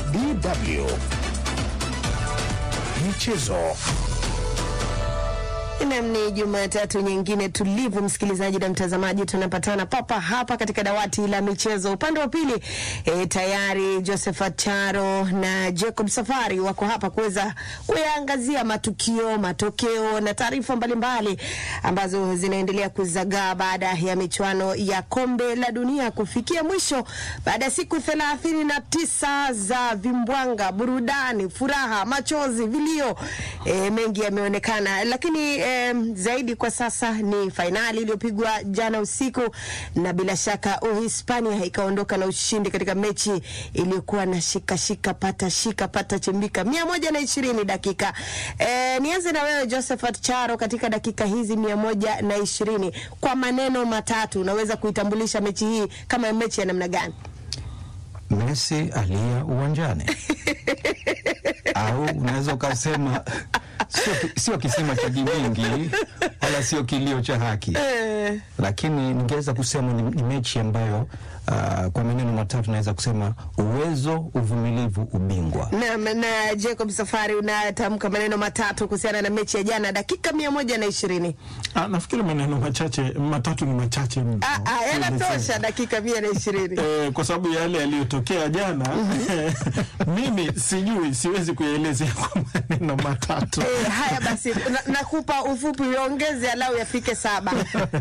DW Michezo. Nam, ni Jumatatu nyingine tulivu, msikilizaji na mtazamaji, tunapatana papa hapa katika dawati la michezo. Upande wa pili e, tayari Josephat Charo na Jacob Safari wako hapa kuweza kuyaangazia matukio, matokeo na taarifa mbalimbali ambazo zinaendelea kuzagaa baada ya michuano ya kombe la dunia kufikia mwisho baada ya siku thelathini na tisa za vimbwanga, burudani, furaha, machozi, vilio. E, mengi yameonekana, lakini e, zaidi kwa sasa ni fainali iliyopigwa jana usiku, na bila shaka Uhispania ikaondoka na ushindi katika mechi iliyokuwa na shika shika pata shika pata chimbika mia moja na ishirini dakika. E, nianze na wewe Josephat Charo, katika dakika hizi mia moja na ishirini kwa maneno matatu unaweza kuitambulisha mechi hii kama mechi ya namna gani? Messi alia uwanjani au unaweza ukasema sio, sio kisima cha gimingi wala sio kilio cha haki, lakini ningeweza kusema ni, ni mechi ambayo uh, kwa maneno matatu naweza kusema uwezo, uvumilivu, ubingwa. Na, na Jacob Safari, unatamka maneno matatu kuhusiana na mechi ya jana dakika mia moja na ishirini. Ah, nafikiri maneno machache matatu ni machache mno. Ah, ah, yanatosha dakika mia na ishirini. Eh, kwa sababu yale yaliyotokea jana mimi sijui, siwezi kuyaelezea kwa maneno matatu. Eh, haya basi, na- nakupa ufupi, uongeze alau yafike saba.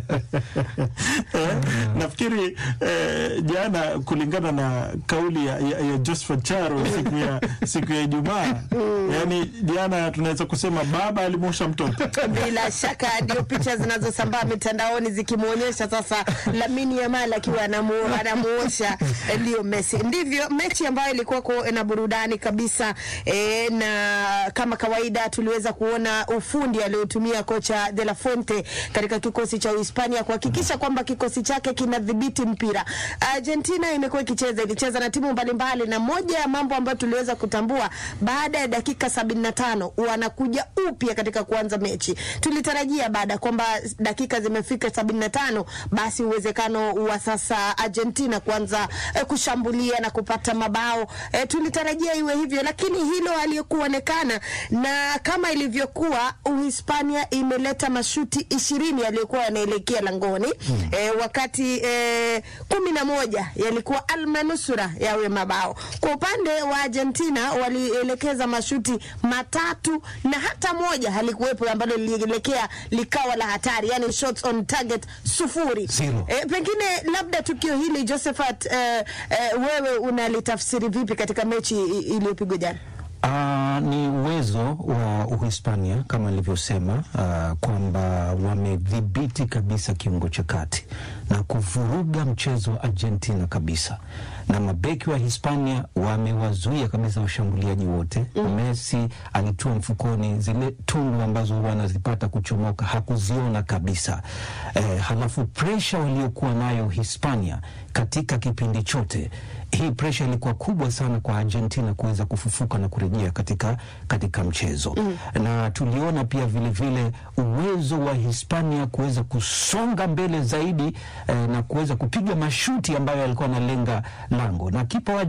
Eh, nafikiri eh, jana kulingana na kauli ya, ya, ya Josephat Charo siku ya siku ya Ijumaa, yani jana tunaweza kusema baba alimwosha mtoto. Bila shaka ndio picha zinazosambaa mitandaoni zikimwonyesha sasa Lamine Yamal akiwa anamu- anamuosha eh, ndio Messi. Ndivyo mechi ambayo ilikuwa kwa- na burudani kabisa e, na kama kawaida tuliweza kuona ufundi aliotumia kocha De La Fuente katika kikosi cha Uhispania kuhakikisha kwamba kikosi chake kinadhibiti mpira. Argentina imekuwa ikicheza ilicheza na timu mbalimbali, na moja ya mambo ambayo tuliweza kutambua baada ya dakika sabini na tano wanakuja upya katika kuanza mechi. Tulitarajia baada ya kwamba dakika zimefika sabini na tano basi uwezekano wa sasa Argentina kuanza eh, kushambulia na kupata mabao eh, tulitarajia iwe hivyo, lakini hilo halikuonekana, na kama ilivyokuwa Uhispania imeleta mashuti ishirini yaliyokuwa yanaelekea langoni eh, wakati eh, kumi na moja yalikuwa almanusura yawe mabao. Kwa upande wa Argentina walielekeza mashuti matatu na hata moja halikuwepo ambalo lilielekea likawa la hatari, yani shots on target sufuri. Zero. E, pengine labda tukio hili Josephat, eh, eh, wewe unalitafsiri vipi katika mechi i- iliyopigwa jana? Uh, ni uwezo wa Uhispania kama nilivyosema, uh, kwamba wamedhibiti kabisa kiungo cha kati na kuvuruga mchezo wa Argentina kabisa, na mabeki wa Hispania wamewazuia kabisa washambuliaji wote. Messi alitua mfukoni, zile tundu ambazo huwa anazipata kuchomoka hakuziona kabisa. Eh, halafu presha waliokuwa nayo Hispania katika kipindi chote hii presha ilikuwa kubwa sana kwa Argentina kuweza kufufuka na kurejea katika, katika mchezo na tuliona pia vilevile vile uwezo wa Hispania kuweza kusonga mbele zaidi eh, na kuweza kupiga mashuti ambayo yalikuwa analenga lango na kipa wa